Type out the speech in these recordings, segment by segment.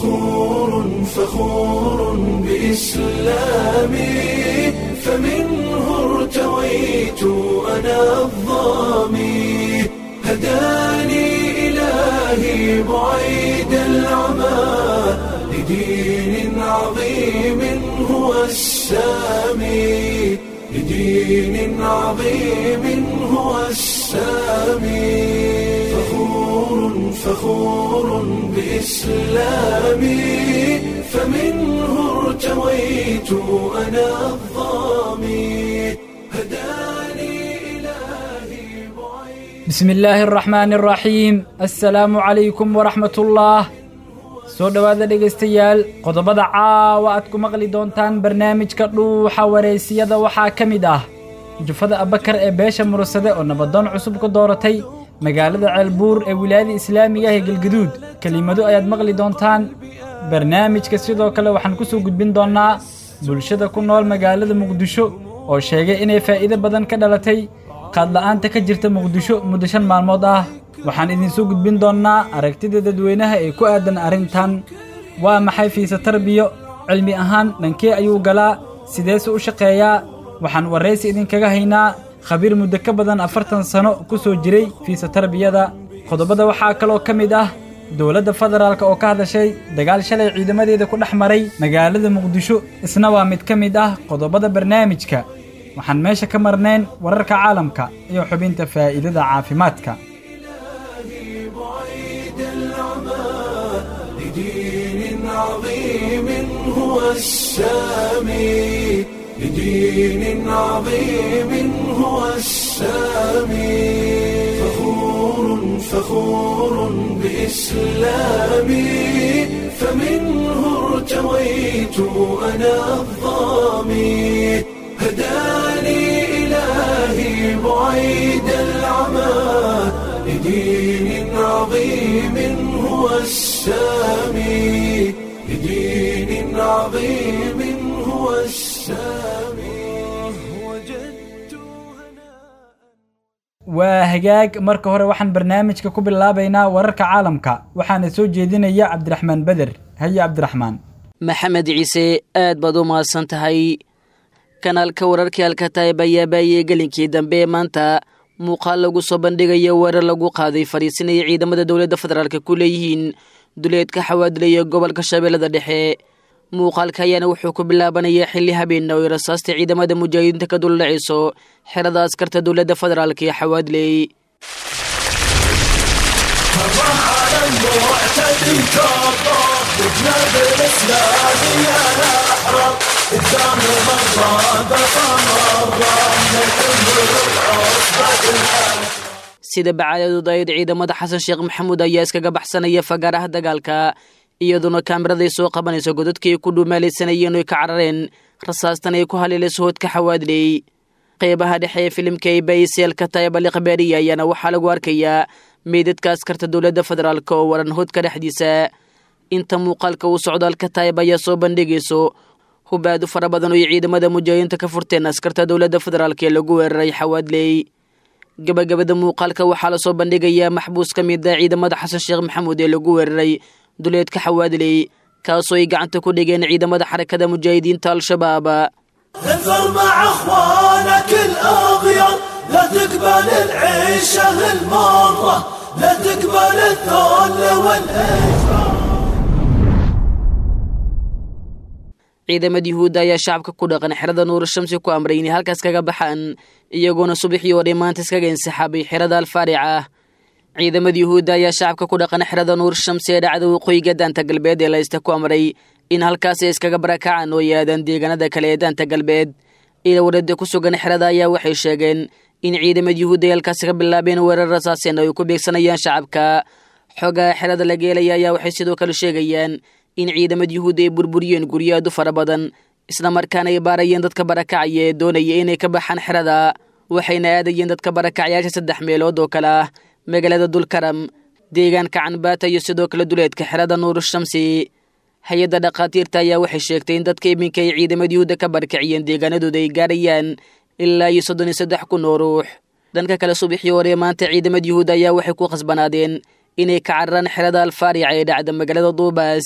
فخور فخور بإسلامي فمنه ارتويت أنا الظامي هداني إلهي بعيد العمى لدين عظيم هو السامي لدين عظيم هو السامي فخور فخور بإسلامي فمنه ارتويت أنا الظامي هداني إلهي بعيد بسم illaahi araxmaani araxiim assalaamu calaykum waraxmatullaah soo dhowaada dhegaystayaal qodobada caawa aad ku maqli doontaan barnaamijka dhuuxa wareysiyada waxaa ka mid ah jufada abakar ee beesha mursade oo nabadoon cusub ku dooratay magaalada ceelbuur ee wilaayada islaamiga ah ee galgaduud kelimado ayaad maqli doontaan barnaamijka sidoo kale waxaan ku soo gudbin doonnaa bulshada ku nool magaalada muqdisho oo sheegay inay faa'iido badan ka dhalatay qaadla'aanta ka jirta muqdisho muddo shan maalmood ah waxaan idinsoo gudbin doonnaa aragtida dadweynaha ee ku aadan arrintan waa maxay fiise tarbiyo cilmi ahaan dhankee ayuu galaa sideese u shaqeeyaa waxaan warraysi idinkaga haynaa khabiir muddo ka badan afartan sano ku soo jiray fiise tarbiyada qodobada waxaa kaloo ka mid ah dowladda federaalk oo ka hadashay dagaal shalay ciidamadeeda ku dhex maray magaalada muqdisho isna waa mid ka mid ah qodobada barnaamijka waxaan meesha ka marnayn wararka caalamka iyo xubinta faa'iidada caafimaadka بعيد العمى لدين عظيم هو السامي لدين عظيم هو السامي فخور فخور بإسلامي فمنه ارتويت أنا الظامي هداني إلهي بعيد العمى لدين عظيم هو السامي لدين عظيم هو السامي وجدت هناء waa hagaag marka hore waxaan barnaamijka ku bilaabaynaa wararka caalamka waxaana soo jeedinaya cabdiraxmaan beder haye cabdiraxmaan maxamed ciise aad baad u mahadsan tahay kanaalka wararkii alkataib ayaa baayey gelinkii dambe ee maanta muuqaal lagu soo bandhigayo weerar lagu qaaday fadhiisinaya ciidamada dowladda federaalk ku leeyihiin duleedka xawaadilaya gobolka shabeellada dhexe muuqaalka ayaana wuxuu ku bilaabanaya xilli habeenna oo ay rasaasta ciidamada mujaahidiinta ka duldhacayso xerada askarta dowladda federaalk ee xawaadiley على المعتدي كبر وجنب الاسلام يا الاحرار قدام مرة بقى مرة نكمل العصبة الحال sida bacaadadu dayd ciidamada xasan sheekh maxamuud ayaa iskaga baxsanaya fagaaraha dagaalka iyaduna kaamiraday soo qabanayso godadkii ay ku dhuumaalaysanayeen oy ka carareen rasaastan ay ku haleelayso hoodka xawaadley qeybaha dhexe ee filimka ay bayiseelka taybali khabaariya ayaana waxaa lagu arkayaa meydadka askarta dowladda federaalk oo waran hoodka dhexdiisa inta muuqaalka uu socdaalka taayib ayaa soo bandhigayso hubaadu fara badan oo ay ciidamada mujaahidiinta ka furteen askarta dowladda federaalk ee lagu weeraray xawaadley gabagabada muuqaalka waxaa lasoo bandhigayaa maxbuus ka mid ah ciidamada xasan sheekh maxamuud ee lagu weeraray duleedka xawaadley kaasoo ay gacanta ku dhigeen ciidamada xarakada mujaahidiinta al-shabaab انفر مع اخوانك الاغيار لا تقبل العيشة المرة لا تقبل الذل والاجرام ciidamada yuhuudda ayaa shacabka ku dhaqan xerada nuur shamsi ku amray inay halkaas kaga baxaan iyagoona subaxii oo maanta iskaga insixaabay xerada alfaaric ah ciidamada yuhuudda ayaa shacabka ku dhaqan xerada nuur shamsi ee dhacda waqooyiga daanta galbeed ee laysta ku amray in halkaas ay iskaga barakacaan oo yaadaan deegaanada kale ee daanta galbeed ila warada ku sugan xerada ayaa waxay sheegeen in ciidamada yuhuudda ay halkaasi ka bilaabeen weerar rasaaseen oo ay ku beegsanayaan shacabka xoogaha xerada laga helaya ayaa waxay sidoo kale sheegayaan in ciidamada yuhuudda ay burburiyeen guryo aad u fara badan isla markaana ay baarayeen dadka barakacaya ee doonaya inay ka baxaan xerada waxayna aadayeen dadka barakacyaasha saddex meelood oo kale ah magaalada dulkaram deegaanka canbaata iyo sidoo kale duleedka xerada nuur shamsi hay-adda dhakhaatiirta ayaa waxay sheegtay in dadka iminka ay ciidamada yuhuudda ka barakiciyeen deegaanadooda ay gaarayaan ilaa iyo soddon iyo saddex kun oo ruux dhanka kale subaxii hore maanta ciidamada yuhuudda ayaa waxay ku khasbanaadeen inay ka cararaan xerada alfaarica ee dhacda magaalada duubaas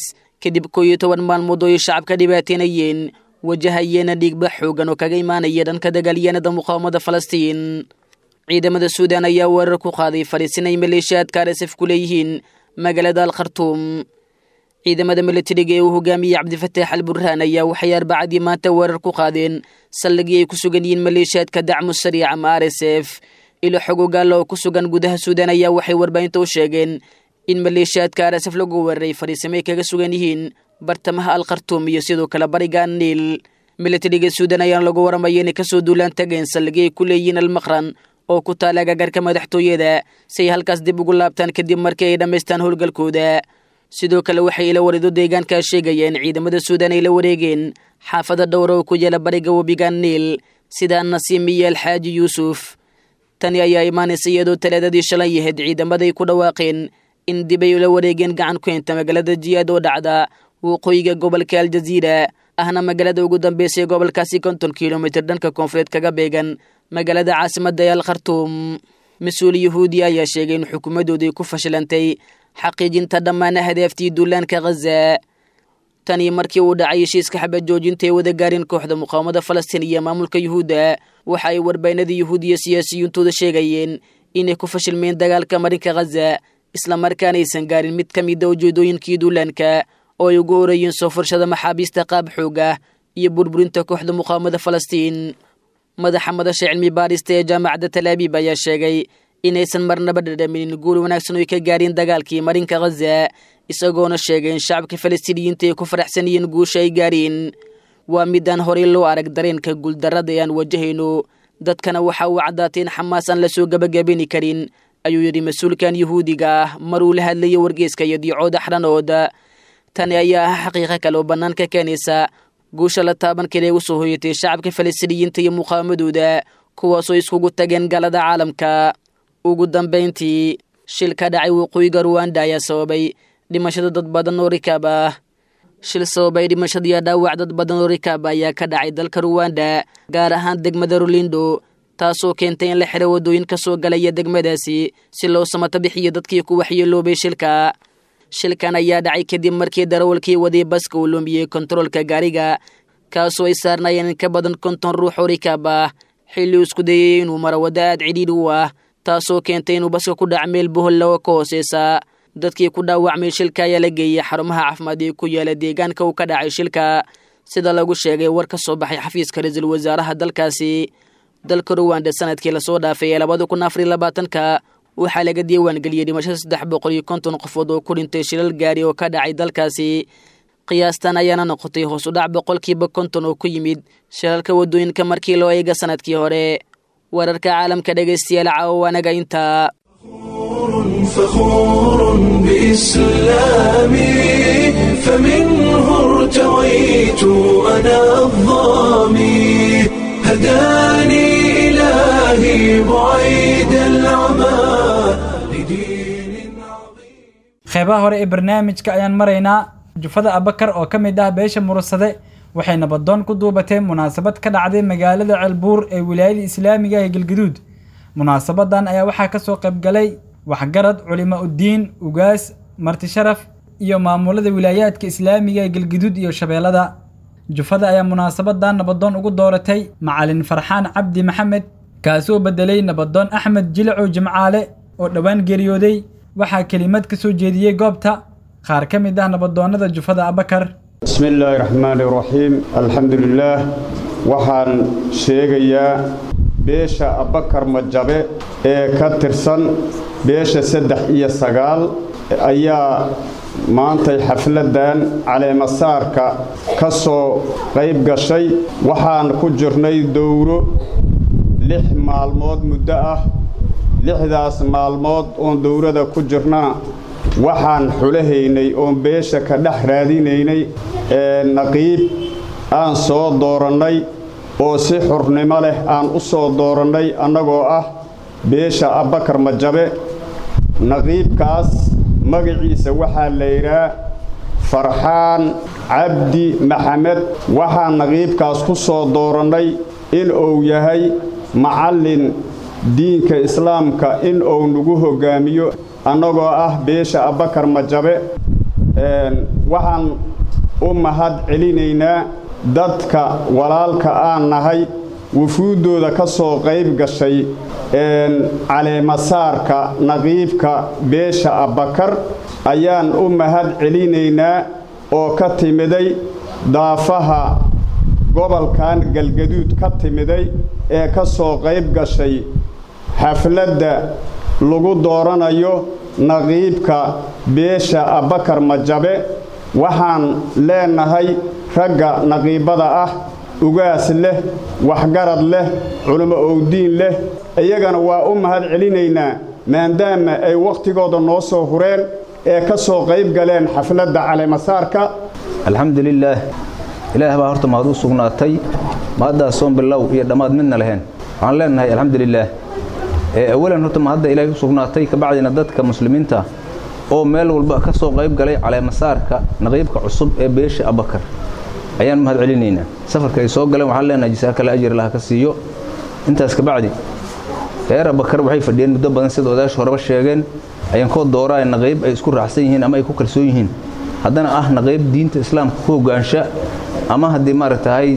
kadib koo iyo toban maalmood oo ay shacabka dhibaateynayeen wajahayeena dhiigba xoogan oo kaga imaanaya dhanka dagaalyahanada muqaawamada falastiin ciidamada suudan ayaa weerar ku qaaday fadhiisin ay maleeshiyaadka arsaf ku leeyihiin magaalada al khartuum ciidamada milatariga ee uu hogaamiyey cabdifataax al burhaan ayaa waxay arbacadii maanta weerar ku qaadeen saldhigii ay ku sugan yihiin maleeshiyaadka dacmu sariic ama r s f ilo xogogaalla oo ku sugan gudaha suudan ayaa waxay warbaahinta u sheegeen in maleeshiyaadka arsaf lagu weeraray fadhiisamay kaga sugan yihiin bartamaha al khartuum iyo sidoo kale bariga niil milatariga suudan ayaana lagu waramaya inay kasoo duulaan tageen saldhigii ay ku leeyihiin almaqran oo ku taala agagarka madaxtooyada si ay halkaas dib ugu laabtaan kadib markii ay dhammaystaan howlgalkooda sidoo kale waxay ila warido deegaankaa sheegaya in ciidamada suudan ay la wareegeen xaafada dhowra oo ku yaala bariga webiga niil sida nasiim iyo alxaaji yuusuf tani ayaa imaanaysa iyadoo talaadadii shalay yahayd ciidamaday ku dhawaaqeen in dib ay ula wareegeen gacan ku henta magaalada jiyaad oo dhacda waqooyiga gobolka aljaziira ahna magaalada ugu dambeysay ee gobolkaasi konton kilomitir dhanka koonfureed kaga beegan magaalada caasimadda ee al khartuum mas-uul yahuudi ayaa sheegay in xukuumadooday ku fashilantay xaqiijinta dhammaan hadaaftii duulaanka khaza tanii markii uu dhacay heshiiska xabad joojinta ee wada gaarin kooxda muqaawamada falastiin iyo maamulka yuhuudda waxa ay warbaahinada yuhuudiya siyaasiyintooda sheegayeen inay ku fashilmeen dagaalka marinka khaza islamarkaana aysan gaarin mid ka mida ujeedooyinkii duulaanka oo ay ugu horeeyeen soo furshada maxaabiista qaab xooga iyo burburinta kooxda muqaawamada falastiin madaxa madasha cilmi baarista ee jaamacadda talaabiib ayaa sheegay inaysan marnaba dhadhaminin guul wanaagsan oy ka gaareen dagaalkii marinka khaza isagoona sheegay in shacabka falastiiniyiinta ay ku faraxsan yihiin guusha ay gaareen waa midaan horey loo arag dareenka guuldarrada ee aan wajahayno dadkana waxa uu caddaatay in xamaas aan lasoo gabagabini karin ayuu yidhi mas-uulkan yuhuudiga ah maruu la hadlayay wargeyska iyo diicooda xdhanooda tani ayaa ah xaqiiqo kale oo bannaan ka keenaysa guusha la taaban kale u soo hoyatay shacabka falastiiniyiinta iyo muqaawamadooda kuwaasoo iskugu tageen galada caalamka ugu dambayntii shil ka dhacay waqooyiga ruwanda ayaa sababay dhimashada dad badan oo rikaab ah shil sababay dhimashadiiyo dhaawac dad badan oo rikaab ayaa ka dhacay dalka ruwanda gaar ahaan degmada rolindo taasoo keentay in la xiro waddooyin ka soo galaya degmadaasi si loo samato bixiyo dadkii ku waxyeeloobay shilka shilkan ayaa dhacay kadib markii darawalkii waday baska uu lumiyey kontaroolka gaariga kaasoo ay saarnaayeen in ka badan konton ruux oo rikaab ah xilli uu isku dayay inuu maro waddo aad cidhiidhi u ah taasoo keentay inuu baska ku dhac meel bohollawa ka hooseysa dadkii ku dhaawacmay shilka ayaa la geeyey xarumaha caafimaad ee ku yaala deegaanka uu ka dhacay shilka sida lagu sheegay war ka soo baxay xafiiska ra-iisul wasaaraha dalkaasi dalka ruwanda sanadkii lasoo dhaafay ee labada kun afariy labaatanka waxaa laga diiwaangeliyey dhimashada saddex boqol iyo konton qofood oo ku dhintay shilal gaari oo ka dhacay dalkaasi qiyaastan ayaana noqotay hoos u dhac boqolkiiba konton oo ku yimid shilalka waddooyinka markii loo eega sanadkii hore wararka caalamka dhegaystayaal caawa anaga intaa فخور بإسلامي فمنه ارتويت أنا الظامي هداني إلهي بعيد العمى لدين عظيم qeybaha hore ee barnaamijka ayaan maraynaa jufada abakar oo ka mid ah beesha murursade waxay nabadoon ku duubatee munaasabad ka dhacday magaalada ceelbuur ee wilaayada islaamiga ee galgaduud munaasabadan ayaa waxaa kasoo qaybgalay waxgarad culimo uddiin ugaas marti sharaf iyo maamulada wilaayaadka islaamiga ee galgaduud iyo shabeellada jufada ayaa munaasabadan nabadoon ugu dooratay macalin farxaan cabdi maxamed kaasoo bedelay nabadoon axmed jilacow jimcaale oo dhowaan geeriyooday waxaa kelimad ka soo jeediyey goobta qaar ka mid ah nabadoonnada jufada abakar بسم الله الرحمن الرحيم الحمد لله waxaan sheegayaa beesha abakar majabe ee ka tirsan beesha saddex iyo sagaal ayaa maantay xafladan caleemasaarka ka soo qayb gashay waxaan ku jirnay dowro lix maalmood muddo ah lixdaas maalmood oon dowrada ku jirnaa waxaan xulahaynay oon beesha ka dhex raadinaynay ee naqiib aan soo doorannay oo si xurnimo leh aan u soo doorannay annagoo ah beesha abbakar majabe naqiibkaas magaciisa waxaa la yidhaah farxaan cabdi maxamed waxaan naqiibkaas ku soo doorannay in uu yahay macallin diinka islaamka in uu nagu hoggaamiyo annagoo ah beesha abbakar majabe waxaan u mahad celinaynaa dadka walaalka aan nahay wufuuddooda ka soo qayb gashay caleemasaarka naqiibka beesha abbakar ayaan u mahad celinaynaa oo ka timiday daafaha gobolkan galgaduud ka timiday ee ka soo qayb gashay xafladda lagu dooranayo naqiibka beesha abbakar majabe waxaan leenahay ragga naqiibada ah ugaas leh waxgarad leh culimo owdiin leh iyagana waa u mahad celinaynaa maadaama ay wakhtigooda noo soo hureen ee ka soo qayb galeen xafladda caleemasaarka alxamdulilaah ilaah baa horta mahad u sugnaatay mahaddaassoon bilow iyo dhammaad midna lahayn waxaan leenahay alxamdulilaah awalan horta mahadda ilaahay u sugnaatay kabacdina dadka muslimiinta oo meel walba ka soo qayb galay caleemasaarka naqiibka cusub ee beesha abakar ayaan mahad celinaynaa safarka ay soo galeen waxaan leenahay jasaakale ajir laha ka siiyo intaas kabacdi reer abakar waxay fadhiyeen muddo badan sida odayaasha horeba sheegeen ayankoo dooraa naqiib ay isku raacsan yihiin ama ay ku kalsoon yihiin haddana ah naqiib diinta islaamka ku hogaansha ama haddii maaragtahay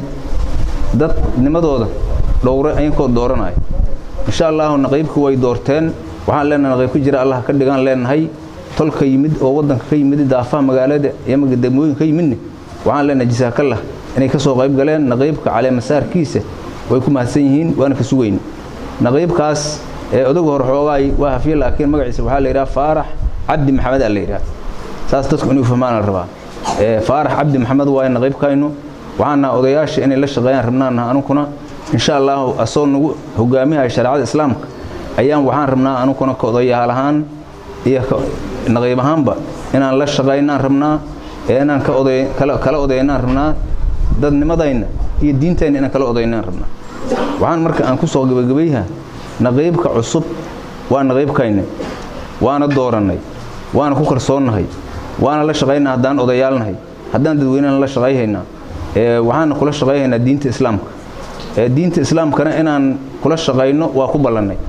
dadnimadooda dhowre ayankoo dooranaya insha allahu naqiibku way doorteen waxaan leenahay naqiib ka jira allah ka dhigaan leenahay tolka yimid oo waddanka ka yimid daafaha magaalada iyo degmooyinka ka yimidne waxaan leenahay jasaakallah inay ka soo qayb galeen naqiibka caleemasaarkiisa way ku mahadsan yihiin waana ka sugayn naqiibkaas ee odagu hor xoogaay waa hafiye laakiin magaciisa waxaa la yidhaha faarax cabdi maxamed aa la yidhaha saas dadku inuu fahmaan la rabaa faarax cabdi maxamed waaye naqiibkaynu waxaana odayaasha inay la shaqeeyaan rabnaana anunkuna insha allahu asoo nagu hogaamiyaha shareecada islaamka ayaan waxaan rabnaa anunkuna ka odayaal ahaan iyo naqiib ahaanba inaan la shaqaynaan rabnaa ee inaan kala odaynaan rabnaa dadnimadayna iyo diintayna inaan kala odaynaan rabnaa waxaan marka aan ku soo gebagabayha naqiibka cusub waa naqiibkayna waana doorannay waana ku kalsoonnahay waana la shaqaynaa haddaan odayaalnahay haddaan dadweynena la shaqayhaynaa waxaana kula shaqayhaynaa diinta islaamka diinta islaamkana inaan kula shaqayno waa ku ballannay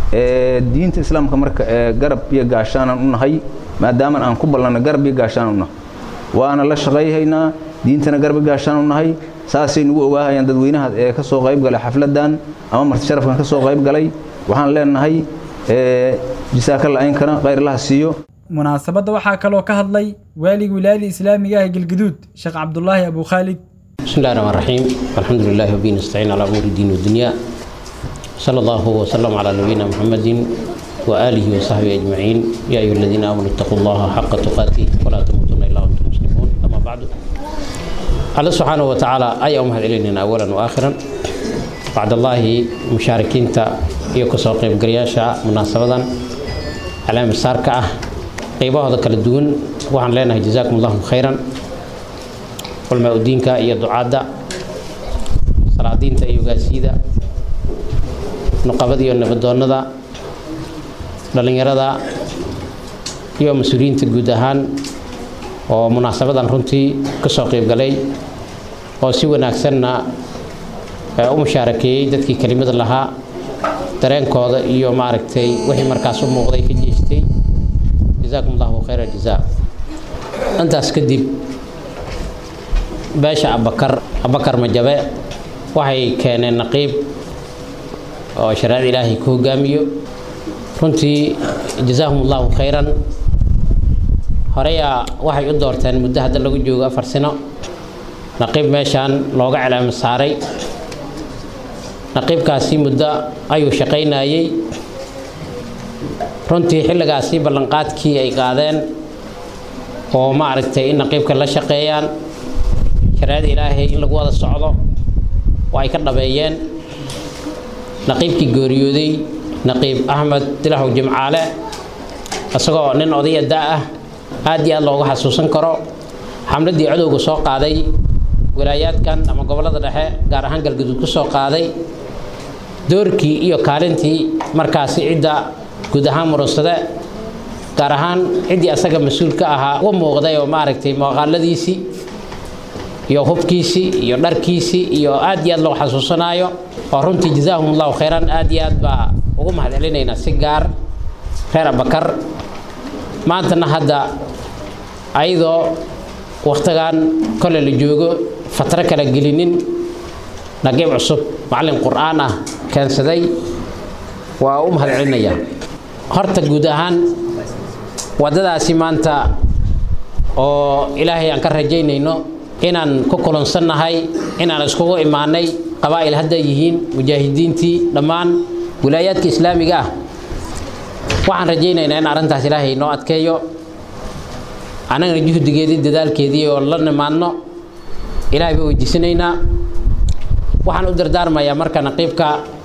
diinta islaamka marka garab iyo gaashaanan u nahay maadaaman aan ku ballanno garab iyo gaashaanan u nahay waana la shaqayhaynaa diintana garab iyo gaashaan u nahay saasay nagu ogaahayaan dadweynaha ee ka soo qayb galay xafladdan ama marti sharafkan ka soo qayb galay waxaan leenahay jasaakalla aynkana khayrlaha siiyo munaasabadda waxaa kaloo ka hadlay waalig wilaayada islaamiga ah galguduud sheekh cabdulaahi abu khaalid بسم الله الرحمن الرحيم الحمد لله وبه نستعين على امور الدين والدنيا صلى الله وسلم على نبينا محمد واله وصحبه اجمعين يا ايها الذين امنوا اتقوا الله حق تقاته ولا تموتن الا وانتم مسلمون اما بعد الله سبحانه وتعالى اي امهد الينا اولا واخرا بعد الله مشاركين iyo kasoo qaybgalayaasha munaasabadan calaama saarka ah qaybahooda kala duwan waxaan leenahay jazaakum allahu khayran culmaa udiinka iyo ducaadda salaadiinta iyo ogaasiyada nuqabada iyo nabadoonnada dhallinyarada iyo mas-uuliyiinta guud ahaan oo munaasabadan runtii kasoo qaybgalay oo si wanaagsanna u mushaarakeeyey dadkii kelimada lahaa dareenkooda iyo maaragtay wixii markaas u muuqday ka jeestay jazaakum allahu khayra jazaa intaas kadib beesha abakar abakar majabe waxay keeneen naqiib oo shareecada ilaahay ku hogaamiyo runtii jazaahum allahu khayran horeyaa waxay u doorteen muddo hadda lagu joogo afar sino naqiib meeshaan looga calaamo saaray naqiibkaasi muddo ayuu shaqaynayey runtii xilligaasi ballanqaadkii ay qaadeen oo ma aragtay in naqiibka la shaqeeyaan shareecada ilaahay in lagu wada socdo oo ay ka dhabeeyeen naqiibkii geeriyooday naqiib axmed dilahow jimcaale isagoo nin odaya da ah aad iyo aad looga xasuusan karo xamladdii cadowga soo qaaday walaayaadkan ama gobollada dhexe gaar ahaan galgaduud ku soo qaaday doorkii iyo kaalintii markaasi cidda guud ahaan murunsade gaar ahaan ciddii asaga mas-uul ka ahaa uga muuqday oo maaragtay muuqaaladiisii iyo hubkiisii iyo dharkiisii iyo aad iyo aad loo xasuusanaayo oo runtii jazaahum allahu khayran aad iyo aad baa ugu mahad celinaynaa si gaar reer abakar maantana hadda ayadoo wakhtigan kole la joogo fatro kala gelinin naqiib cusub macallin qur'aan ah keensaday waa u mahad celinayaa horta guud ahaan waddadaasi maanta oo ilaahay aan ka rajaynayno inaan ku kulansannahay inaan iskugu imaanay qabaa'il hadday yihiin mujaahidiintii dhammaan wilaayaadka islaamiga ah waxaan rajaynaynaa in arrintaas ilaahay noo adkeeyo annagana juhdigeedii dadaalkeedii oo la nimaadno ilaahay baa weydiisanaynaa waxaan u dardaarmayaa marka naqiibka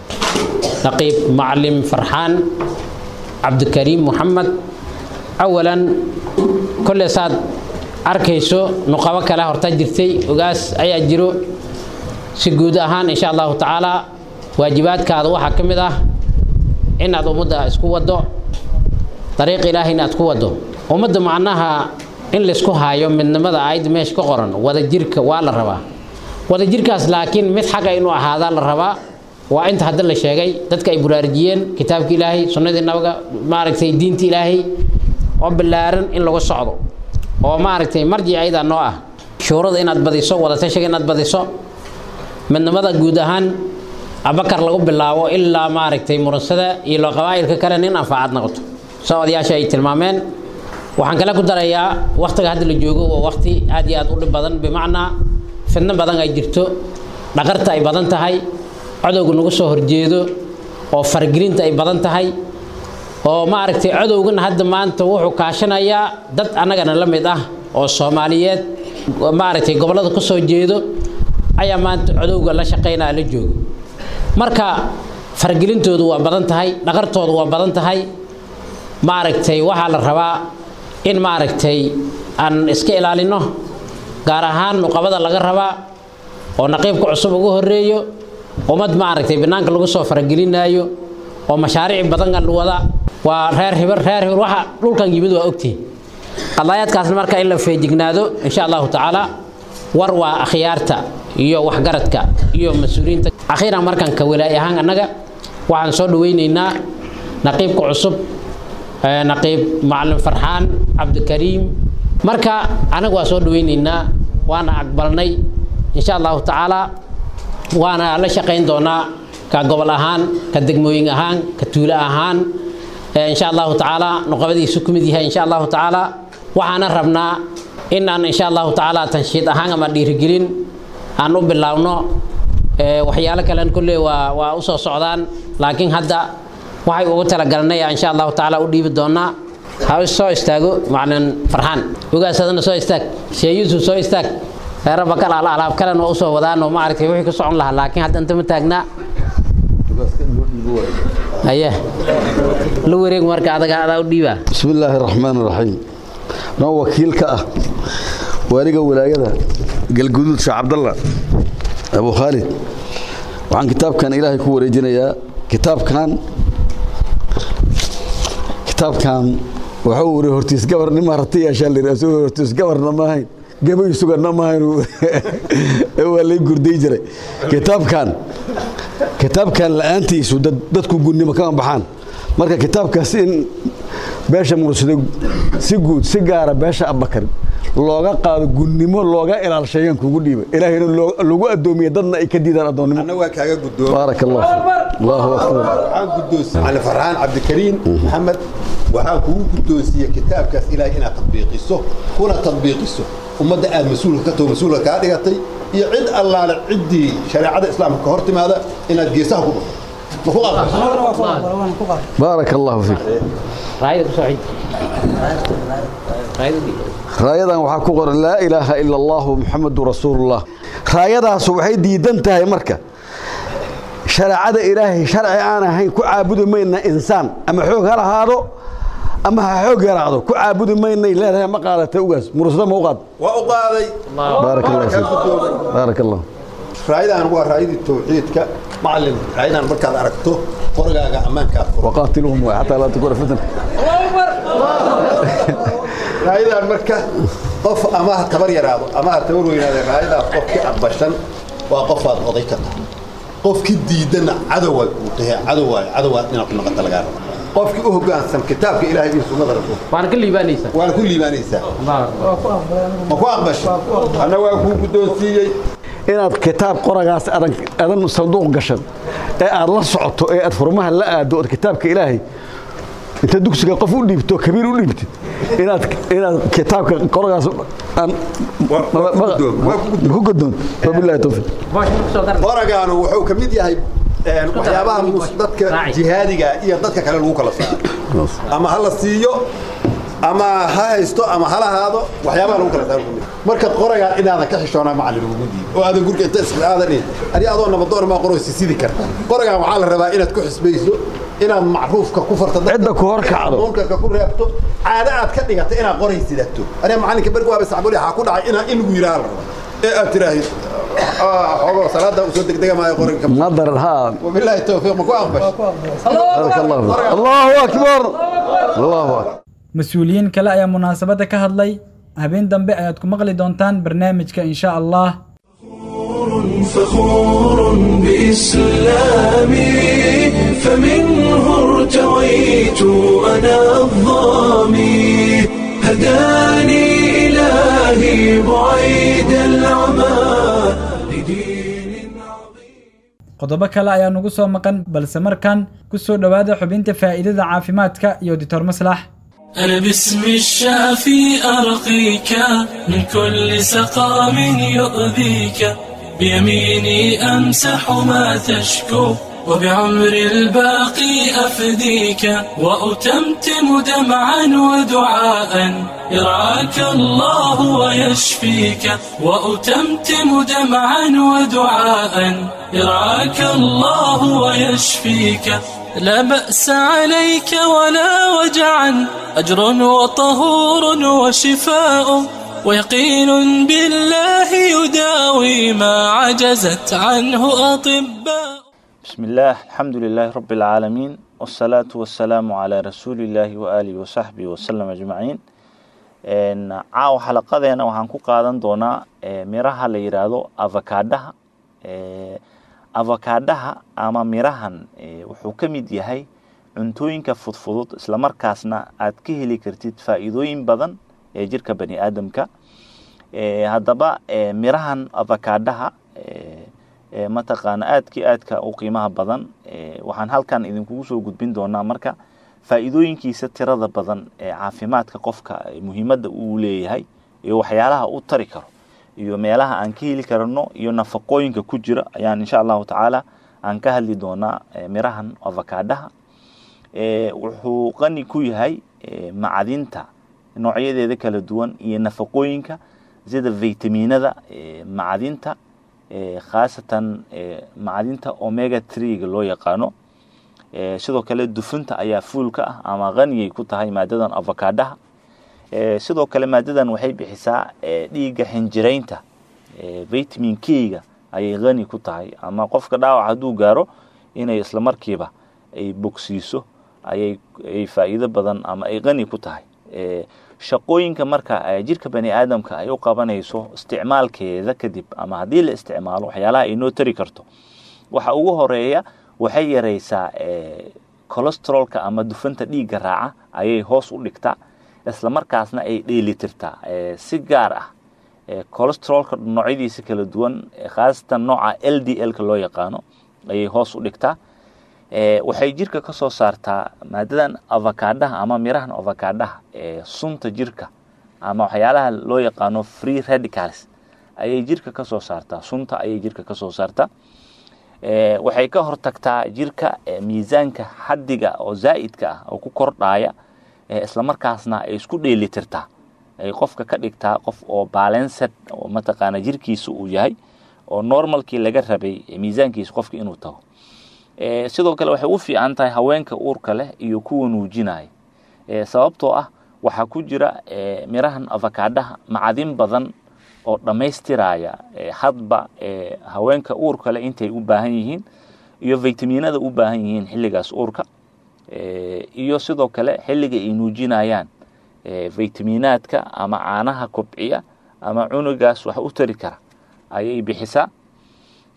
naqiib macalin farxaan cabdikariim moxamed awalan kolle saad arkayso nuqabo kale horta jirtay ogaas ayaa jiro si guud ahaan insha allahu tacaala waajibaadkaada waxaa ka mid ah inaad ummadda isku waddo dariiq ilaahayna aad ku waddo ummadda macnaha in laysku haayo midnimada aayadda meesha ka qoran wadajirka waa la rabaa wadajirkaas laakiin mid xaga inuu ahaadaa la rabaa waa inta hadda la sheegay dadka ay buraarujiyeen kitaabka ilaahay sunnadii nabaga maaragtay diinta ilaahay oo ballaaran in lagu socdo oo maaragtay marjic ayadaa noo ah shuurada inaad badiso wadatashiga inaad badiso midnimada guud ahaan abakar lagu bilaabo ilaa maaragtay muransada iyo loo qabaa'ilka kale nin anfaacad noqoto soo odayaasha ay tilmaameen waxaan kale ku darayaa wakhtiga hadda la joogo waa wakhti aad iyo aad u dhib badan bimacnaa fidno badan ay jirto dhaqarta ay badan tahay cadowga nagu soo horjeedo oo fargelinta ay badan tahay oo maaragtay cadowgana hadda maanta wuxuu kaashanayaa dad annagana la mid ah oo soomaaliyeed maaragtay gobollada ku soo jeedo ayaa maanta cadowga la shaqaynaya la joogo marka fargelintoodu waa badan tahay dhaqartoodu waa badan tahay maaragtay waxaa la rabaa in maaragtay aan iska ilaalino gaar ahaan nuqabada laga rabaa oo naqiibka cusub ugu horeeyo ummad maaragtay banaanka lagu soo faragelinaayo oo mashaariic badan wada waa reer hibar reer hibar waxa dhulkan yimid waa ogtihin qadaayaadkaasna marka in la feejignaado insha allahu tacaala war waa akhyaarta iyo waxgaradka iyo mas-uuliyiinta akhiiran markan ka walaay ahaan annaga waxaan soo dhawaynaynaa naqiibka cusub naqiib macalin farxaan cabdikariim marka anaga waa soo dhawaynaynaa waana aqbalnay insha allahu tacaala waana la shaqayn doonaa ka gobol ahaan ka degmooyin ahaan ka tuulo ahaan insha allahu tacaala nuqabadiisu ku mid yahay insha allahu tacaala waxaana rabnaa in aan insha allahu tacaala tanshiid ahaan ama dhiirigelin aan u bilaabno waxyaalo kalen kolley waa waa usoo socdaan laakiin hadda waxay ugu talagalnay insha allahu tacaala u dhiibi doonaa ha soo istaago macalin farxaan ogaasadana soo istaag shee yuusuf soo istaag reera bakal ala alaab kalen waa usoo wadaan oo maaragtay wixii ku socon lahaa laakiin hadda inta ma taagnaa aye la wareeg marka adaga adaa u dhiibaa بسم الله الرحمن الرحيم نو وكيل كأه وارجع ولاية قلقدود شاه عبد الله أبو خالد وعن كتاب كان إلهي كو رجنا يا كتاب كان كتاب كان وحوري هرتيس قبر نما رتي عشان اللي رسول هرتيس قبر نما هين قبل يسوق نما هين هو اللي يقردي جري كتاب كان كتاب كان لأنتي سودد دتكو قلني مكان بحان marka kitaabkaas in beesha mursado si guud si gaara beesha abakar looga qaado gunnimo looga ilaalsheeyaan kugu dhiiba ilaahayna lagu addoomiye dadna ay ka diidaan addoonnimo أنا وكاجا قدوم baarak allah allahu akbar waxaan guddoonsi على فرحان عبد الكريم محمد waxaan kugu guddoonsiiyey kitaabkaas ilaahay inaad tadbiiqiso kuna tadbiiqiso ummadda aad mas-uulka ka taho mas-uulka kaa dhigatay iyo cid allaale ciddii shareecada islaamka ka hor timaada inaad geesaha ku dhufto ma ku qaabto baarak allahu fiik raayada kusoo xij raayada dhig raayadan waxaa ku qoran laa ilaaha ila allahu muxamadu rasuulullah raayadaas waxay diidan tahay marka shareecada ilaahay sharci aan ahayn ku caabudi mayna insaan ama xoog ha lahaado ama ha xoog yaraado ku caabudi maynay leedahay ma qaadata ugaas mursado ma u qaad waa u qaaday baarak allah kaa fiik guddoomay baarak allah raayadan waa raayadii tawxiidka macalin raayadan markaad aragto qorgaaga ammaankaad furo waqaatiluhum xataa laa takuna fitna raayadan marka qof ama ha tabar yaraado ama ha tabar weynaado raayadaas qofkii aqbashan waa qofaad oday ka tahay qofkii diidana cadowaad uu tahay cadowaayo cadowaad inaad ku noqoto lagaa rabo qofkii u hoggaansan kitaabka ilaahay iyo sunnada rasuulka waana ka liibaanaysaa waana ku liibaanaysaa ma ku aqbashay anna waa kuu guddoonsiiyey inaad kitaab qoragaas adan adan sanduuq gashan ee aad la socoto ee aad furmaha la aado ood kitaabka ilaahay inta dugsiga qof u dhiibto kabiir u dhiibtid inaad inaad kitaabka qoragaas aan ku godoon wabillahi tawfiiq qoragaanu wuxuu ka mid yahay een, waxyaabaha mus- dadka jihaadiga iyo dadka kale lagu kala saaro ama ha la siiyo ama ha haysto ama ha lahaado waxyaabaha lagu kala saaro ka mid. marka qoragaan inaadan ka xishoonaa macallin lagugu diido oo aadan gurka inta isla aadan dhihin adi adoo nabadoon maa qoraysi sidi karta qoragaan waxaa la rabaa inaad ku xisbayso inaad macruufka ku farto dadka, Cidda ku hor kacdo. inaad munkarka ku reebto caado aad ka dhigato inaad qoray sidato aniga macallinka berg waaba sacbuli waxaa ku dhacay inaa in lagu yidhaha la rabaa ee aad tiraahid xogo salaada usoo degdega maayo qoranka nadar ha wabilaahi tawfiiq ma ku aqbash بارك الله فيك الله اكبر الله اكبر mas-uuliyiin kale ayaa munaasabadda ka hadlay habeen dambe ayaad ku maqli doontaan barnaamijka insha allah فخور بإسلامي فمنه ارتويت أنا الظامي هداني إلهي بعيد العمى لدين عظيم qodobo kale ayaa nugu soo maqan balse markan ku soo dhowaada xubinta faa'iidada caafimaadka iyo dictor maslax أنا باسم الشافي أرقيك من كل سقام يؤذيك بيميني أمسح ما تشكو وبعمر الباقي أفديك وأتمتم دمعا ودعاء يرعاك الله ويشفيك وأتمتم دمعا ودعاء يرعاك الله ويشفيك لا بأس عليك ولا وجعا أجر وطهور وشفاء ويقين بالله يداوي ما عجزت عنه أطباء بسم الله الحمد لله رب العالمين والصلاة والسلام على رسول الله وآله وصحبه وسلم أجمعين een caawa xalaqadeena waxaan ku qaadan doonaa ee, miraha la yidhaahdo avakaadhaha ee, avakaadhaha ama mirahan ee, wuxuu ka mid yahay cuntooyinka fudfudud islamarkaasna aad ka heli kartid faa'iidooyin badan ee jirka bani aadamka ee, haddaba ee, mirahan avakaadhaha ee, ee, mataqaana aadkii aadka u qiimaha badan ee, waxaan halkan idinkugu soo gudbin doonaa marka faa'iidooyinkiisa tirada badan ee caafimaadka qofka ee muhiimadda uu leeyahay iyo waxyaalaha u tari karo iyo meelaha aan ka heli karno iyo nafaqooyinka ku jira ayaan insha allahu tacaala aan ka hadli doonaa ee, mirahan avakaadhaha ee, wuxuu qani ku yahay ee, macdinta noocyadeeda kala duwan iyo nafaqooyinka sida vitaminada ee, macdinta ee, khaasatan ee, macdinta omega 3ga loo yaqaano ee, sidoo kale dufunta ayaa fuul ka ah ama qaniyay ku tahay maadadan avakaadhaha ee, sidoo kale maadadan waxay bixisaa ee, dhiigga xinjiraynta ee, vitamin k-ga ayay qani ku tahay ama qofka dhaawac hadduu gaaro inay isla markiiba ay bogsiiso ayay ay faa'iido badan ama ay qani ku tahay ee, shaqooyinka marka ee, jirka bani aadamka ay u qabanayso isticmaalkeeda kadib ama haddii la isticmaalo waxyaalaha ay noo tari karto waxa ugu horeeya waxay yaraysaa ee, cholesterolka ama dufanta dhiigga raaca ayay hoos u dhigtaa isla markaasna ay dheelitirtaa ee, si gaar ah ee, cholesterolka noocyadiisa kala duwan ee, khaasatan nooca l d l-ka loo yaqaano ayay hoos u dhigtaa ee, waxay jirka ka soo saartaa maadadan avakaadhaha ama mirahan avakaadhaha ee sunta jirka ama waxyaalaha loo yaqaano free radicals ayay jirka ka soo saartaa sunta ayay jirka ka soo saartaa ee, waxay ka hortagtaa jirka ee, miisaanka xaddiga oo zaa'idka ah oo ku kordhaya ee, islamarkaasna ay isku dheelitirtaa ay qofka ka dhigtaa qof oo balanced oo mataqaana jirkiisa uu yahay oo normalkii laga rabay ee, miisaankiisa qofka inuu tago ee, sidoo kale waxay u fiican tahay haweenka uurka leh iyo kuwa nuujinaya ee, sababtoo ah waxaa ku jira ee, mirahan avakaadhaha macdin badan oo dhammaystiraya ee, hadba ee, haweenka uurka leh intay u baahan yihiin iyo vitaminada u baahan yihiin xilligaas uurka ee, iyo sidoo kale xilliga ay nuujinayaan ee, vitaminaadka ama caanaha kobciya ama cunugaas wax u tari kara ayay bixisaa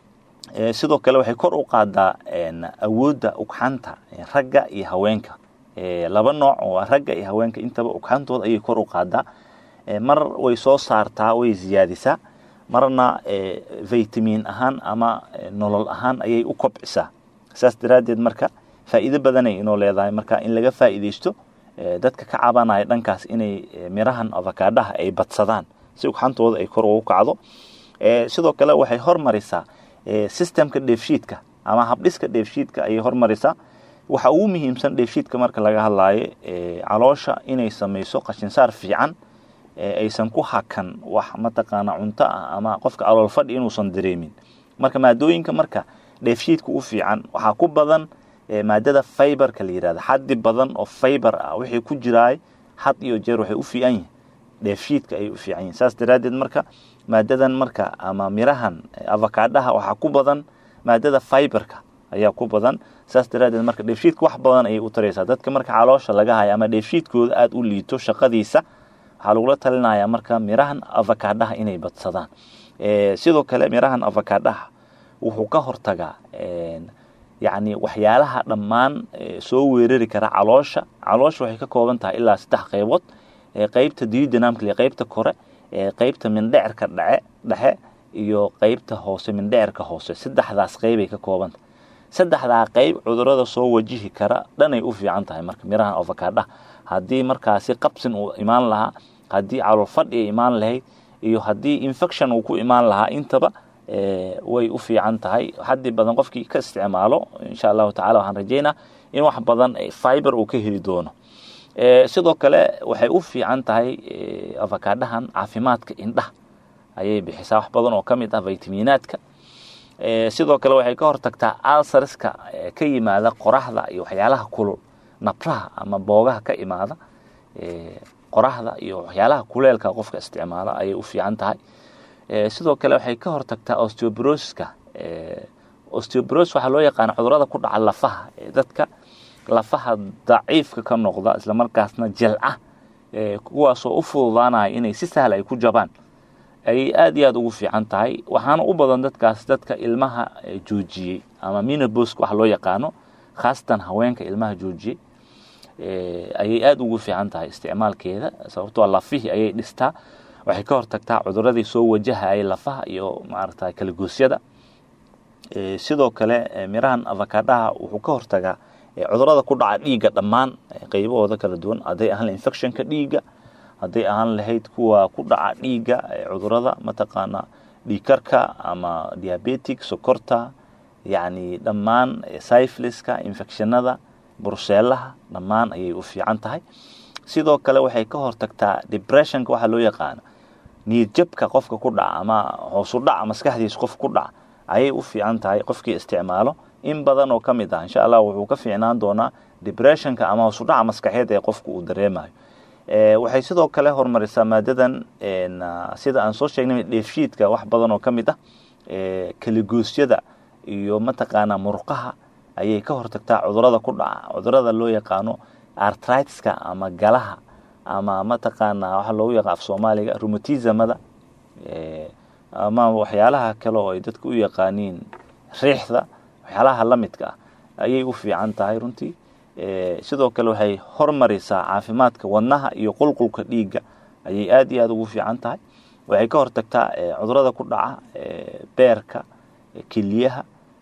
ee, sidoo kale waxay kor u qaadaa een, awoodda ugxanta ee, ragga iyo haweenka laba nooc oo ragga iyo haweenka intaba ugxantooda ayay kor u qaadaa mar way soo saartaa way ziyaadisaa marna vitamin ahaan ama nolol ahaan ayay u kobcisaa saas daraaddeed marka faa'iido badanay inoo leedahay marka in laga faa'iidaysto dadka ka cabanaya dhankaas inay mirahan avakaadhaha ay badsadaan si ugxantooda ay kor ugu kacdo sidoo kale waxay hormarisaa systemka dheefshiidka ama habdhiska dheefshiidka ayay hormarisaa waxa ugu muhiimsan dheefshiidka marka laga hadlaayo caloosha inay samayso qashinsaar fiican aysan ku hakan wax mataqaana cunto ah ama qofka calool fadhi inuusan dareemin marka maadooyinka marka dheefshiidka u fiican waxaa ku badan maadada fiberka la yirahda xaddi badan oo fiber ah wixii ku jiraay had iyo jeer waxay u fiican yihin dheefshiidka ayay u fiican yihin saas daraaddeed marka maadadan marka ama mirahan avakaadhaha waxaa ku badan maadada fiberka ayaa ku badan saas daraaddeed marka dheefshiidka wax badan ayay u taraysaa dadka marka caloosha laga haya ama dheefshiidkooda aada u liito shaqadiisa waxaa lagula talinayaa marka mirahan avakaadhaha inay badsadaan sidoo kale mirahan avakaadhaha wuxuu ka hortagaa yacni waxyaalaha dhammaan soo weerari kara caloosha caloosha waxay ka kooban tahay ilaa saddex qaybood qeybta duodenamka qeybta kore qeybta mindhecirka dhace dhexe iyo qeybta hoose mindhecirka hoose saddexdaas qeybay ka koobanta saddexdaa qeyb cudurada soo wajihi kara dhanay u fiican tahay marka mirahan avakaadhaha haddii markaasi qabsin uu imaan lahaa haddii calool fadhi ay imaan lahayd iyo haddii infection uu ku imaan lahaa intaba way u fiican tahay haddii badan qofkii ka isticmaalo insha allahu tacala waxaan rajeynaa in wax badan fiber uu ka heli doono sidoo kale waxay u fiican tahay avakaadhahan caafimaadka indhaha ayay bixisaa wax badan oo ka mid ah vitaminaadka sidoo kale waxay ka hortagtaa alsarska ka yimaada qoraxda iyo waxyaalaha kulul nabraha ama boogaha ka imaada qoraxda iyo waxyaalaha kuleelka qofka isticmaala ayay u fiican tahay sidoo kale waxay ka hortagtaa osteobrosiska osteobros waxaa loo yaqaana cudurada ku dhaca lafaha dadka lafaha daciifka ka noqda islamarkaasna jelca kuwaasoo u fududaanaya inay si sahla ay ku jabaan ayay aada iyo aada ugu fiican tahay waxaana u badan dadkaas dadka ilmaha joojiyey ama minoboska waxa loo yaqaano khaasatan haweenka ilmaha joojiyey ayay aada ugu fiican tahay isticmaalkeeda sababtoo lafihii ayay dhistaa waxay ka hortagtaa cuduradii soo wajahayay lafaha iyo maarata kalagoosyada sidoo kale mirahan avakaadhaha wuxuu ka hortagaa cudurada ku dhaca dhiigga dhammaan qeybahooda kala duwan hadday ahaan lahayd infectionka dhiigga hadday ahaan lahayd kuwa ku dhaca dhiigga cudurada mataqaana dhiigkarka ama diabetic sokorta yacni dhammaan syphiliska infectionada burseelaha dhammaan ayay u fiican tahay sidoo kale waxay ka hortagtaa depressionka waxaa loo yaqaana niyadjabka qofka ku dhaca ama hoosu dhaca maskaxdiisa qof ku dhaca ayay u fiican tahay qofkii isticmaalo in badan oo ka mid ah insha allah wuxuu ka fiicnaan doonaa depressionka ama hoosu dhaca maskaxeed ee qofku uu dareemayo waxay sidoo kale horumarisaa maadadan sida aan soo sheegnay dheefshiidka wax badan oo ka mid ah kaligoosyada iyo mataqaanaa murqaha ayay ka hortagtaa cudurada ku dhaca cudurada loo yaqaano artritiska ama galaha ama mataqaanaa waxa loogu yaqaan af soomaaliga rheumatismada ama waxyaalaha kale oo ay dadka u yaqaaniin riixda waxyaalaha la midka ah ayay u fiican tahay runtii sidoo kale waxay hormarisaa caafimaadka wadnaha iyo qulqulka dhiigga ayay aada iyo aada ugu fiican tahay waxay ka hortagtaa cudurada ku dhaca beerka keliyaha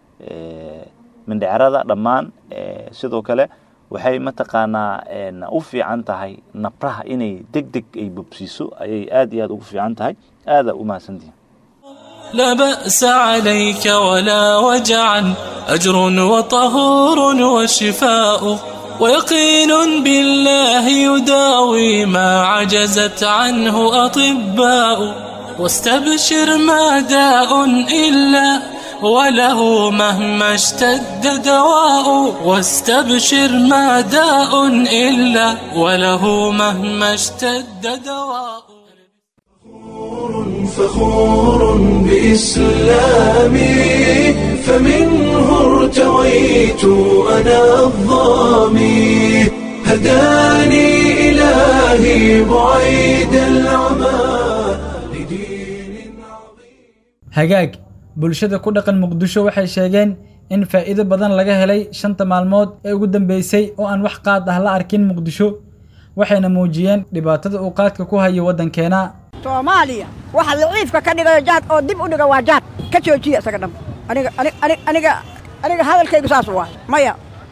mindhecrada dhammaan sidoo kale waxay mataqaanaa u fiican tahay nabraha inay deg deg ay bobsiiso ayay aada iyo aada ugu fiican tahay aada u mahadsantihin لا بأس عليك ولا وجعا أجر وطهور وشفاء ويقين بالله يداوي ما عجزت عنه أطباء واستبشر ما داء إلا وله مهما اشتد دواء واستبشر ما داء إلا وله مهما اشتد دواء فخور بإسلامي فمنه ارتويت أنا الظامي هداني إلهي بعيد العمى hagaag bulshada ku dhaqan muqdisho waxay sheegeen in faa'iido badan laga helay shanta maalmood ee ugu dambeysay oo aan wax qaad ah la arkin muqdisho waxayna muujiyeen dhibaatada uu qaadka ku hayo waddankeena soomaaliya waxa laciifka ka dhigayo jaad oo dib u dhiga waa jaad ka joojiya isaga dham aniga aniga aniga aniga hadalkaygu saas waa maya